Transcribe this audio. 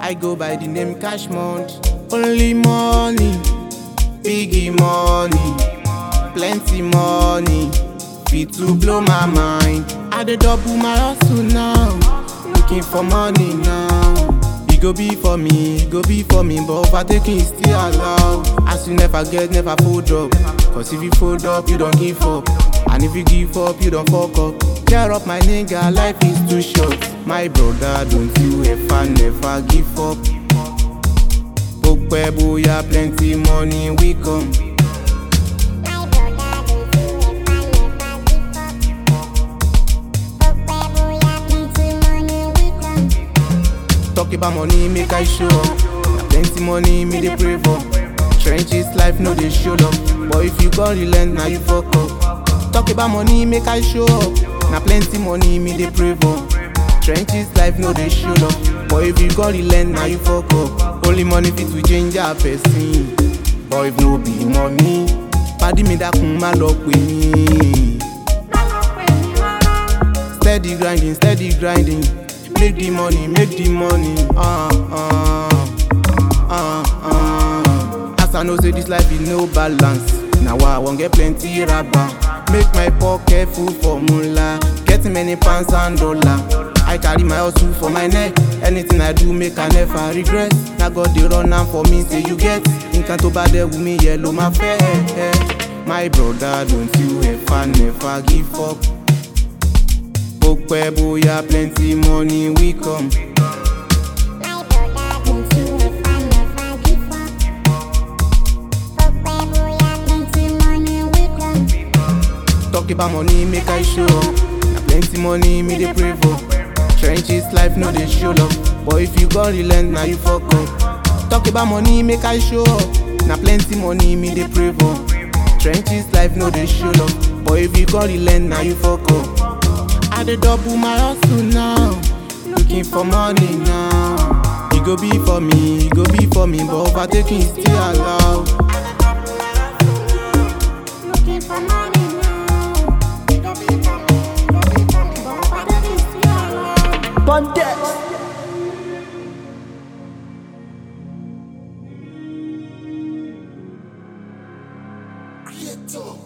I go by the name Cash Month. Only money, biggie money, plenty money, fit to blow my mind. I dey double my hustle now, looking for money now. E go be for me, e go be for me, but overtaking is still allowed. As you never get, never fold up. Cause if you fold up, you don't give up. And if you give up, you don't fuck up. Cheer up, my nigga, life is too short. My brother, don't you ever, never give up. Ó pẹ́ bóyá plenty money we come. My brother, don't you ever, never give up. Hope boya, plenty money we come. Talk about money, make I show up. Na plenty money, me dey pray for. Trenches life no dey show up. But if you go relent, now you fuck up. Talk about money, make I show up. Na plenty money, me dey pray for. Trenches life no dey show up. But if you go relent, now you fuck up. Only money fit to change a person. But if no be money, pàdí mi dákun má lọ pè mí. Steady grinding, steady grinding. Make the money, make the money. Uh, uh, uh, uh. As I know, say this life is no balance. Now I won't get plenty rubber. Make my pocket full for moolah. Getting many pounds and dollar. I carry my hustle for my neck. Anything I do, make I never regret. Now God they run am for me, say you get. Nǹkan tó bá dẹ̀ wù mí yẹ ló máa fẹ́. My brother, don't you ever, never give up. Ó pẹ́ bóyá plenty money we come. My brother, don't you ever, never give up. Hope boya, plenty money we come. Talk about money, make I show up. Na plenty money, me dey pray for. Trenches life no dey show up. But if you go relent, now you fuck up. Talk about money, make I show up. Na plenty money, me dey pray for. Trenches life no dey show up. But if you go relent, now you fuck up. I dey double my hustle now, looking for money now. E go be for me, e go be for me, but overtaking is still allowed. Looking for money now. It go be for me, it go be for me, but what do you see? Pontex. Creator.